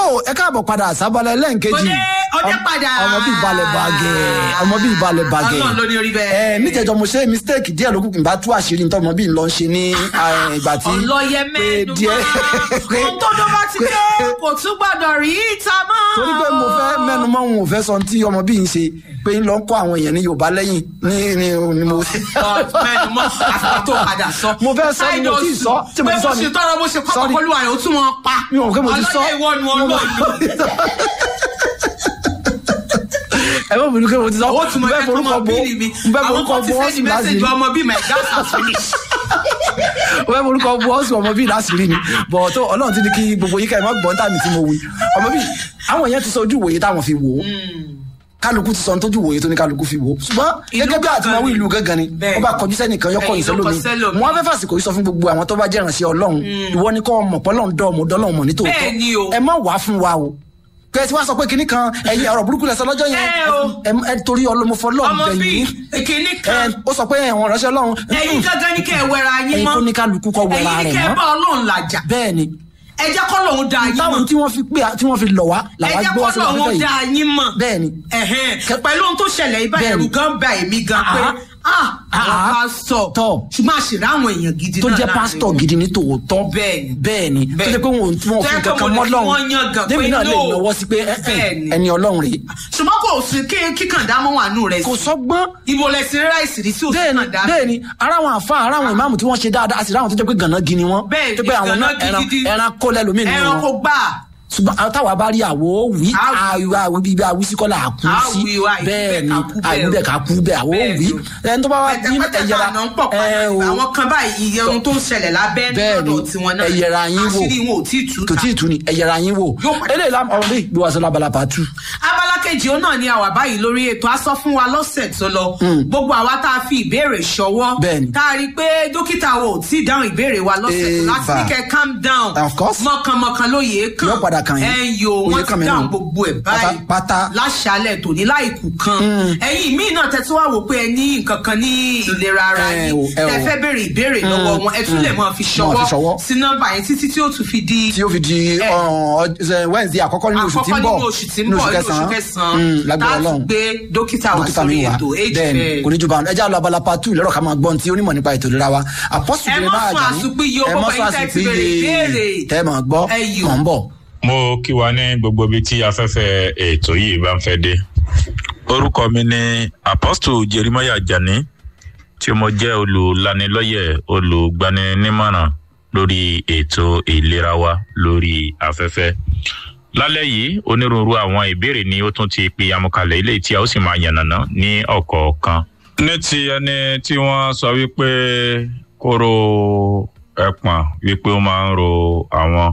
ẹ káàbọ̀ padà sábàlẹ̀ lẹ́ǹkejì Ọdẹ ọdẹ padà. ọmọ bíi balẹ̀ bàgẹ́ ọmọ bíi balẹ̀ bàgẹ́ Ọlọ́run ló ní orí bẹ́ẹ̀. ẹ níjẹjọ mo ṣe mistake díẹ̀ lókùn kí n bá tú àṣírí nítorí ọmọ bíi ń lọ ṣe ní eh, ìgbà tí ọlọ́yẹ pé mẹ́nu díẹ̀ pé ohun tó dún bá ti dé kò tún gbọ́dọ̀ rí ìta mọ́. torí pé mo fẹ́ mẹ́nu mọ́ òun ò fẹ́ sọ tí ọmọ bíi ń ṣe pé ń lọ kọ́ àwọn èèyàn ní Yorùbá lẹ́yìn ní ní ní mo. mẹ́nu mọ́ àfihàn tó padà sọ. Mo fẹ́ sọ ni mo ti sọ, tí mo ti sọ ni. pé mo ṣe tọrọ bó ṣe pápá Sorry. kọlu àyè ó tún wọn pa. mi ò mọ̀ pé mo ti sọ. ọlọ́yẹ ìwọ nu ọlọ́ọ̀lù. ẹ bá mi ní pé mo ti sọ. owó tí mo Mo fẹ́ fẹ́ tó forúkọ mọ bò bíìlì mi mo fẹ́ àwọn forúkọ kan ti bò ọ́ sẹ́ni sì láti mẹ́sẹ̀jì ọmọ bíi my gas has finished. o fẹ́ forúkọ bu ọ́sùn ọmọ bíi láṣìírí ni bọ̀ tó ọlọ́run ti ní kí gbogbo yíká ẹ̀ má gbọ́n tàmí tí mo wí ọmọ bíi àwọn èèyàn ti sọ ojú ìwòye táwọn fi wò ó kálukú ti sọ ní tójú ìwòye tó ní kálukú fi wò ó ṣùgbọ́n Ìlú gẹ́gẹ́ bí àti máa wí gangan ni. ìlú gángan ni Bẹ́ẹ̀. ó bá kọjú sẹ́nìkan yọkọ̀ Ẹ̀yìn ló kọ ìsẹ́lómi sẹ́lòmíì. wọn fẹ́ fàsìkò yìí sọ fún gbogbo àwọn tó bá jẹ́ ìrànṣẹ́ ọlọ́run ìwọ ni kọ́ ọmọ pọ́lọ́run dọ́ ọmọ dọ́lọ́run mọ̀ nítòótọ́ Bẹ́ẹ̀ ni o. ẹ má wàá fún wa o kẹsì wá sọ pé kinní kan ẹ̀yin ọ̀rọ̀ burúkú lẹsọ lọ́jọ́ yẹn Ẹ o. ẹ- ẹ torí ọlọmọfọ lọrun ọmọ bíi bẹyìn èkìní ẹ kan ó sọ pé ẹwọn ránṣẹ́ Ọlọ́run ẹ̀yin gángan ní kẹ́ ẹ wẹra yín ẹ̀yin mọ́ tó ní kálukú kọ wẹra ẹ̀yin ní rẹ̀ kẹ́ ẹ mọ́ bá Ọlọ́run làjà bẹ́ẹ̀ ni ẹ jẹ́ kọ́ lòun da yín mọ́ táwọn tí wọ́n fi pé tí wọ́n fi lọ wá ẹ làwọn jẹ́ gbé wá kọ́ sí wọn lòun fẹfẹ da yìí yín mọ́ bẹ́ẹ̀ ni Ẹ̀hẹ́n. Kẹ- pẹ̀lú ohun tó ṣẹlẹ̀ ibà Bẹ́ẹ̀ ẹ̀rù ni. gan ba èmi gan pé Àhá. ah àwọn Àhá. pásítọ̀ Tọ̀. ṣùgbọ́n àṣírí àwọn èèyàn gidi tó náà jẹ́ láàrin pásítọ̀ wọn. gidi ní tòótọ́ Bẹ́ẹ̀ ni. bẹ́ẹ̀ ni tó Bẹ́ẹ̀ jẹ́ pé wọn ò tí wọn ò Tó fi yẹ pé kankan mo mọ́ ní kí lọ́run wọ́n yangàn débi pé náà lè no. náwó sí pé ẹ, ẹ, Bẹ́ẹ̀ ni. ẹni Ọlọ́run rèé ṣùgbọ́n kò sí kí kíkàn dámọ́ wà nù rẹ̀ kò sí sọ́gbọ́n ibo lẹ sí ráìsì rí sí òsì bẹ́ẹ̀ni náà dá bẹ́ẹ̀ni ara àwọn àfa ara àwọn ìmáàmù tí wọ́n ṣe dáadáa àti àwọn tó jẹ́ pé gànà gini wọn Bẹ́ẹ̀ni, tó pé àwọn náà gànà ẹran gidi. ẹran kó lẹ́lòmíì nínú ẹran kò wọn gbà ṣùgbọ́n àwọn táwa bá rí àwo wí Á wí. àwọ àwọ bíi àwí sí kọ́lá àkú Á sí wí wá, ìbí bẹ́ẹ̀ni bẹ́ẹ̀ ká kú bẹ́ẹ̀ àwí o. bẹ́ẹ̀ ká kú bẹ́ẹ̀ àwọ Bẹ́ẹ̀ni wí o. ẹni tó bá wá ní pẹ̀tẹ̀pẹ̀tẹ̀ ẹ̀yẹra náà ń pọ̀ ẹ padà o àwọn kan báyìí iye ohun tó ń ṣẹlẹ̀ lábẹ́ bẹ́ẹ̀ni lọ́dọ̀ tiwọn náà ẹ̀yẹra yín wò àṣírí wọn ò tí ì tú kò tí ì tú ni ẹ̀yẹra yín wò Yóò padà. eléyìí lá ọ̀rọ̀ bíi gbé wa sọ lábala pàtó abala kejì ó náà ni àwà báyìí lórí ètò a sọ fún wa lọ́sẹ̀ tó lọ gbogbo àwa tá a fi ìbéèrè ṣọwọ́ Bẹ́ẹ̀ni. tá a rí i pé dókítà wo ò tí ì dáhùn ìbéèrè wa lọ́sẹ̀ tó láti Eva. ní kẹ́ calm down Of course. mọ̀kànmọ̀kàn lóye kàn Yóò padà kàn yín. ẹ̀ ń yo Oyè wọ́n kàn ti mí dáhùn náà. gbogbo ẹ̀ báyìí Pátá- pátá. láṣálẹ̀ tòní láìkù kan ẹ̀yin míì náà tẹ́tí wá wò pé ẹ ní nǹkan kan ní ìlera ara Ẹ yín o, ẹ o. tẹ́ fẹ́ béèrè ìbéèrè lọ́wọ́ wọn ẹ tún lè máa fi Máa fi ṣọwọ́. ṣọwọ́ sí nọ́mbà yẹn títí tí ó tún fi di tí ó fi di Ẹ. ọ̀hún, Wednesday àkọ́kọ́ nínú oṣù tí ń àkọ́kọ́ bọ̀ nínú oṣù tí ń bọ̀ nínú oṣù kẹsàn-án Mm, lágbára láti Ọlọ́run gbé dókítà wá dókítà sórí mi wá ètò bẹ́ẹ̀ni kò ní ju báwọn ẹjẹ àlọ abala part two lọ́rọ̀ ká máa gbọ́n tí onímọ̀ nípa ètò ìlera wa àpọ́sù Ẹ jẹrẹ má máa sọ jà ní àsùnpìyè o, ẹ má gbogbo sọ ẹ̀yin tẹ́ ti béèrè ìbéèrè. àsùnpìyè tẹ́ máa gbọ́ Ẹ yò. mọ̀ ń bọ̀. mo kí wa ní gbogbo ibi tí afẹ́fẹ́ ètò yìí bá ń fẹ́ dé orúkọ mi ni apostle jeremiah jani tí mo jẹ́ olùlanilọ́yẹ̀ olùgbaninímọ̀ràn lórí ètò ìlera wa lórí afẹ́fẹ́ lálẹ́ yìí onírúurú àwọn ìbéèrè ni ó tún ti pe amúkalẹ̀ ilé tí a ó sì máa yànnàná ní ọ̀kọ̀ọ̀kan. ní ti ẹni tí wọ́n sọ wípé kóró ẹpọ̀n wípé ó máa ń ro àwọn